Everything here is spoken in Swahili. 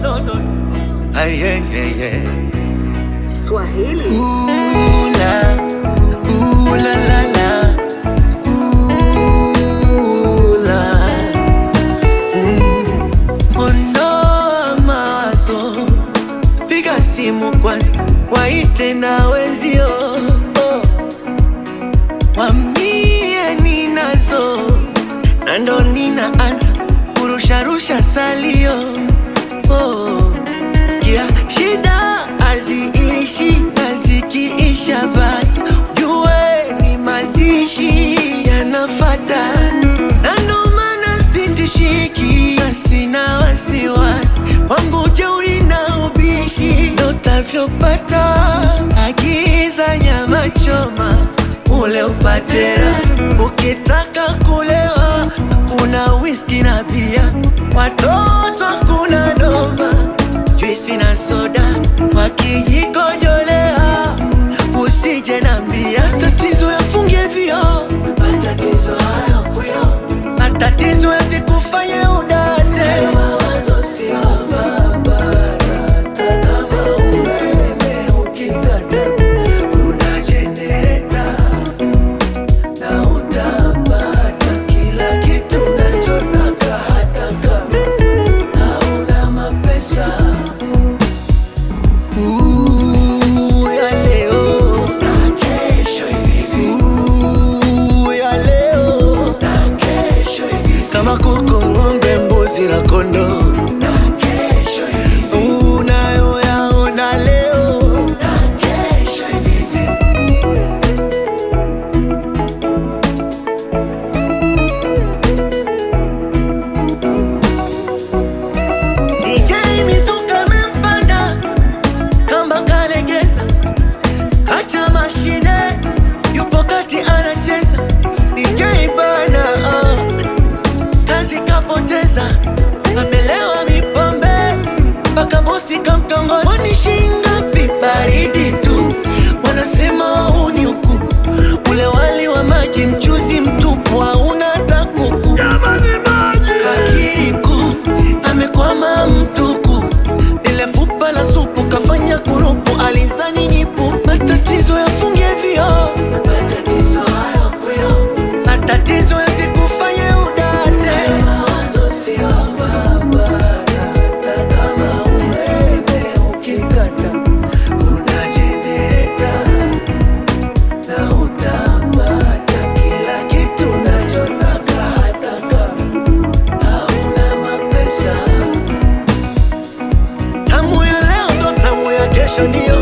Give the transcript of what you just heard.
no, no. Ay, ay, ay, ay. Swahili. Ooh, la, ooh, la, la, la. Ooh, la. Mm. Ondoa mawazo, piga simu kwanza, waite na wenzio oh. Wambie ninazo na ndo ninaanza kurusharusha salio oh. Sikia shida haziishi na zikiisha basi jue ni mazishi yanafata, na ndo maana sitishiki na sina wasiwasi wangu jeuri na ubishi ndo utavyopata. Agiza nyama choma ule upatera, ukitaka kulewa kuna whisky na bia, watoto kuna doma juisi na soda wakijikojolea, usije nambia tatizo yafungie vio, matatizo hayo kuyo, matatizo yasikufanye udate, mawazo sio barabara, hata kama umeme ukikata, kuna jenereta na utapata kila kitu unachotaka hata kama hauna mapesa. Ooh, ya leo na kesho hivi. Ooh, ya leo na kesho hivi. Kama kuku, ng'ombe, mbuzi na kondoo na kesho hivi. Unayoyaona leo na kesho hivi. DJ Mizuka amempanda kamba kalegeza, acha mashine, yupo kati anacheza. DJ bana ah, kazi kapoteza, amelewa mipombe mpaka bosi kamtongoza. Kwani shingapi? Baridi tu, wanasema wauni huku, ule wali wa maji mchuzi mtupu hauna hata kuku. Jamani maji kakiriku amekwama mtuku, ile fupa la supu kafanya kurupu, alizani nipu. Matatizo yafungie vio, matatizo hayo kuyo, matatizo yasikufanye udate, mawazo sio barabara, hata kama umeme ukikata, kuna jenereta na utapata kila kitu unachotaka hata kama hauna mapesa. Tamu ya leo ndo tamu ya kesho, ndio